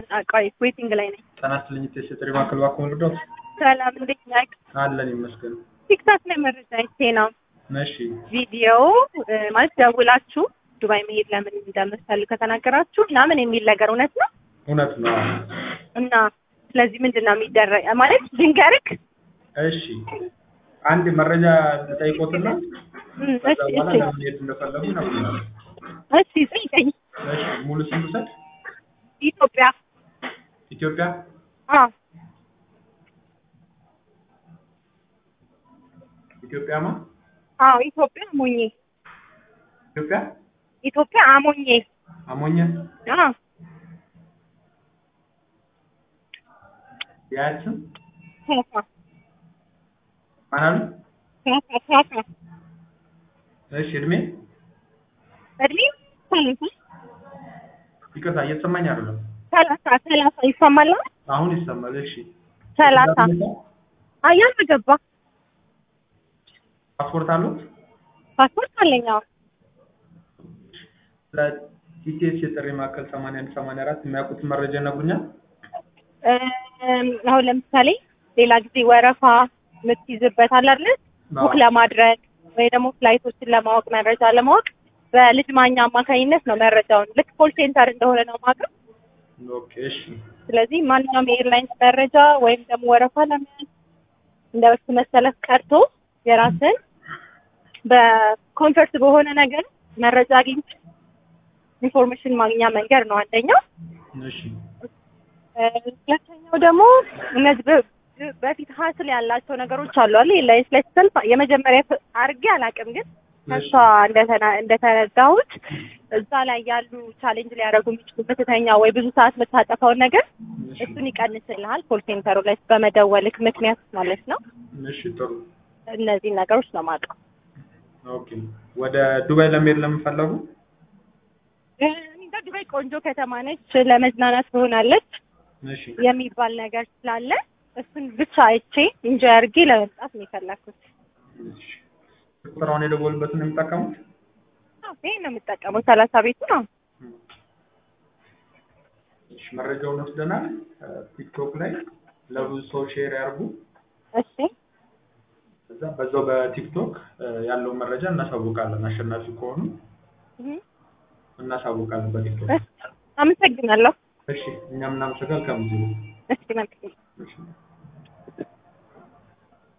ቆይ ዌቲንግ ላይ ነኝ። ጤና ይስጥልኝ እቴ ጥሪ ማዕከል እባክዎ ልርዳዎት? ሰላም እንዴት ነህ? አለን ይመስገን። ቲክታክ ላይ መረጃ አይቼ ነው እሺ ቪዲዮ እ፣ ማለት ደውላችሁ ዱባይ መሄድ ለምን እንደምትፈልግ ከተናገራችሁ ምናምን የሚል ነገር እውነት ነው እውነት ነው። እና ስለዚህ ምንድን ነው የሚደረግ ማለት ድንገርክ እሺ አንድ መረጃ ልጠይቆትና እም፣ ከዛ እሺ በኋላ እሺ ለምን ሄድ እንደፈለጉ ይነግሩናል። እሺ ጠይቀኝ። እሺ ሙሉ ስም ልውሰድ? ኢትዮጵያ ኢትዮጵያ አ ኢትዮጵያማ አዎ ኢትዮጵያ አሞኜ ኢትዮጵያ ኢትዮጵያ አሞኜ አሞኘ አ የአያት ስም ካሳ ማን አሉ? ካሳ ካሳ እሺ እድሜ እድሜ ሰላሳ ይቅርታ እየተሰማኝ አይደለም። ሰላሳ ሰላሳ ይሰማል አይደል? አሁን ይሰማል። እሺ ሰላሳ አያን ገባ ፓስፖርት አለው? ፓስፖርት አለኝ አዎ ለቲቲኤስ የጥሪ ማዕከል 81 84 የሚያውቁት መረጃ ይነግሩኛል? እም፣ አሁን ለምሳሌ ሌላ ጊዜ ወረፋ የምትይዝበት አለ አይደል? ቡክ አዎ። ለማድረግ ወይ ደግሞ ፍላይቶችን ለማወቅ መረጃ ለማወቅ በልጅ ማኛ አማካኝነት ነው መረጃውን ልክ ኮል ሴንተር እንደሆነ ነው የማውቀው። ኦኬ እሺ ስለዚህ ማንኛውም የኤርላይንስ መረጃ ወይም ደግሞ ወረፋ ለመያዝ እንደ በፊቱ መሰለፍ ቀርቶ የራስን በኮንፈርት በሆነ ነገር መረጃ አግኝተህ ኢንፎርሜሽን ማግኛ መንገድ ነው አንደኛው። እሺ እ፣ ሁለተኛው ደግሞ እነዚህ በ- በፊት ሀስል ያላቸው ነገሮች አሉ አለ ኤርላይንስ ላይ ስትሰልፍ የመጀመሪያ ፍ- አድርጌ አላውቅም፣ ግን ከሷ እንደተና- እንደተረዳሁት እዛ ላይ ያሉ ቻሌንጅ ሊያደርጉ የሚችሉ ምትተኛ ወይ ብዙ ሰዓት የምታጠፋውን ነገር እሺ እሱን ይቀንስልሃል። ኮል ሴንተሩ ላይ በመደወልክ ምክንያት ማለት ነው። እሺ ጥሩ እነዚህ ነገሮች ነው የማውቀው። ኦኬ ወደ ዱባይ ለመሄድ ለምፈለጉ እ፣ እኔ እንጃ ዱባይ ቆንጆ ከተማ ነች፣ ለመዝናናት ትሆናለች እሺ የሚባል ነገር ስላለ እሱን ብቻ አይቼ ኢንጆይ አድርጌ ለመምጣት ነው የፈለኩት። እሺ ቁጥራውን የደወሉበትን ነው የሚጠቀሙት? አዎ፣ ይሄን ነው የምጠቀመው። ሰላሳ ቤቱ ነው። እሺ መረጃውን ወስደናል። ቲክቶክ ላይ ለብዙ ሰው ሼር ያርጉ። እሺ እዛ በዛው በቲክቶክ ያለውን መረጃ እናሳውቃለን። አሸናፊ ከሆኑ እህ፣ እናሳውቃለን በቲክቶክ። እሺ፣ አመሰግናለሁ። እሺ እኛም እናመሰግናለን። ከምዚህ እሺ መልካም እሺ